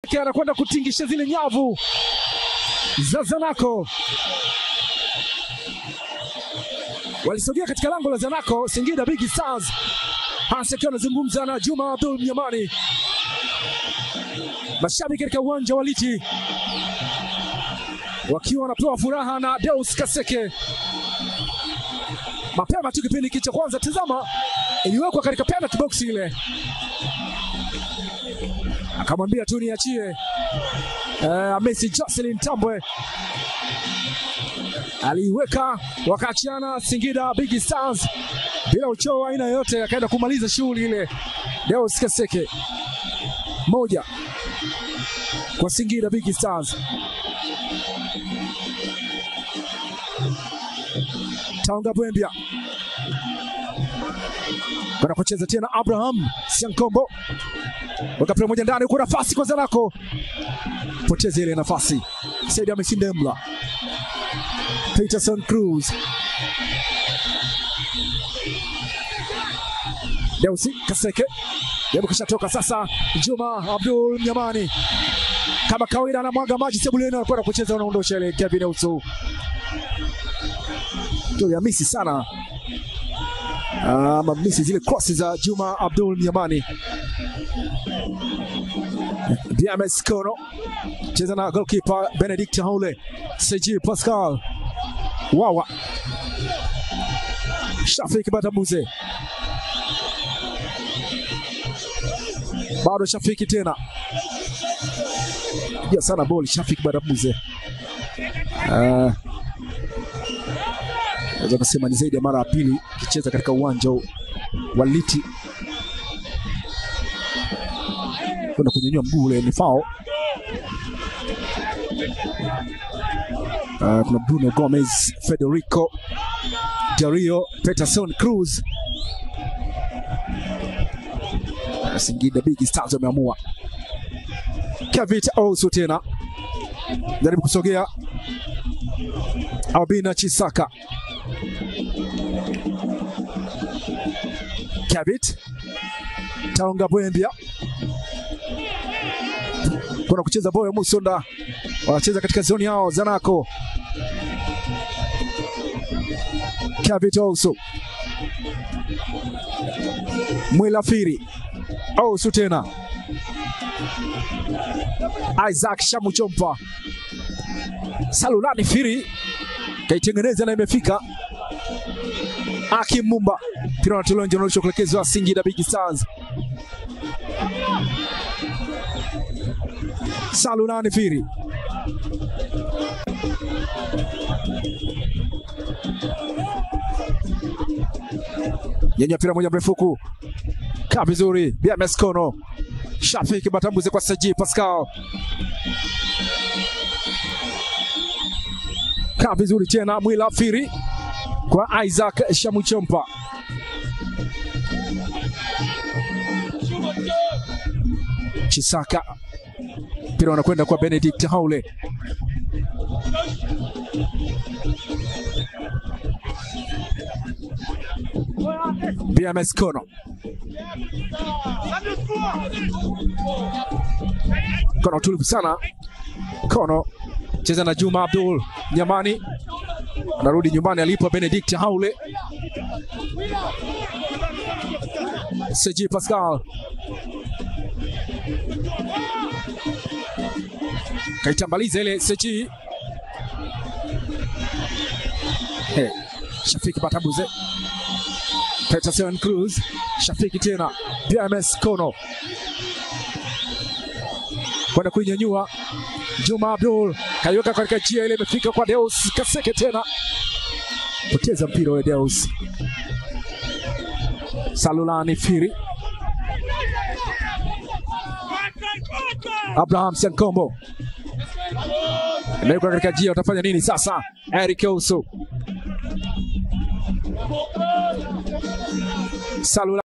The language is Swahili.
anakwenda kutingisha zile nyavu za Zanaco. Walisogea katika lango la Zanaco, Singida Big Stars. Hasa akiwa anazungumza na Juma Abdul Mnyamani. Mashabiki katika uwanja wa Liti wakiwa wanapewa furaha na Deus Kaseke mapema tu kipindi hiki cha kwanza. Tazama, iliwekwa katika penalty box ile, akamwambia tu niachie. Uh, Messi Jocelyn Tambwe aliiweka wakaachiana Singida Big Stars bila uchoo aina yoyote, akaenda kumaliza shughuli ile. Deus Kaseke moja kwa Singida Big Stars. Taunga Bwembia kwenda kucheza tena, Abraham Siankombo weka mpira moja ndani, huko nafasi kwa Zanaco, poteza ile nafasi. Saidi Amesindemla, Peterson Cruz, Deusi Kaseke Jaribu kishatoka sasa. Juma Abdul Mnyamani kama kawaida anamwaga maji sebuleni, anakwenda kucheza, unaondosha ile Kevin Usu tuliamisi sana ama misi zile crosses za Juma Abdul Mnyamani. BMS Kono cheza na goalkeeper Benedict Haule, Seji Pascal Wawa, Shafik Batamuze bado Shafiki tena piga sana boli Shafik Batamuze uh, naweza kusema ni zaidi ya mara ya pili akicheza katika uwanja wa Liti kwenda kunyanyua mguu ule ni fao. Uh, kuna Bruno Gomez, Federico Dario, Peterson Cruz. Uh, Singida Big Stars wameamua. Kavit Osu tena jaribu kusogea Albina Chisaka Kavit Taonga Bwembia kuna kucheza Boyo Musonda, wanacheza katika zoni yao Zanaco. Kavit Ousu Mwilafiri Ousu tena Isaac Shamuchompa Salulani Firi kaitengeneza na imefika Akim Mumba mpira unatolewa nje, unaonyesha kuelekezwa Singida Big Stars. Salulani Firi yenye mpira moja mrefuku kaa vizuri, BMS Kono Shafiki Batambuze kwa Saji Pascal kaa vizuri tena, Mwila Firi kwa Isaac Shamuchompa Chisaka, mpira unakwenda kwa Benedict Haule. BMS Kono Kono tulivu sana. Kono cheza na Juma Abdul Nyamani, anarudi nyumbani alipo Benedict Haule. Seji Pascal kaitambaliza ile Seji. Hey, Shafiki Batabuze, Peterson Cruz, Shafiki tena, BMS Kono kwenda kuinyanyua. Juma Abdul kaiweka katika njia ile, imefika kwa Deus Kaseke tena, poteza mpira ule Deus. Salulani Firi, Abraham Siankombo imewekwa katika njia, utafanya nini sasa? Eric Ousu Salula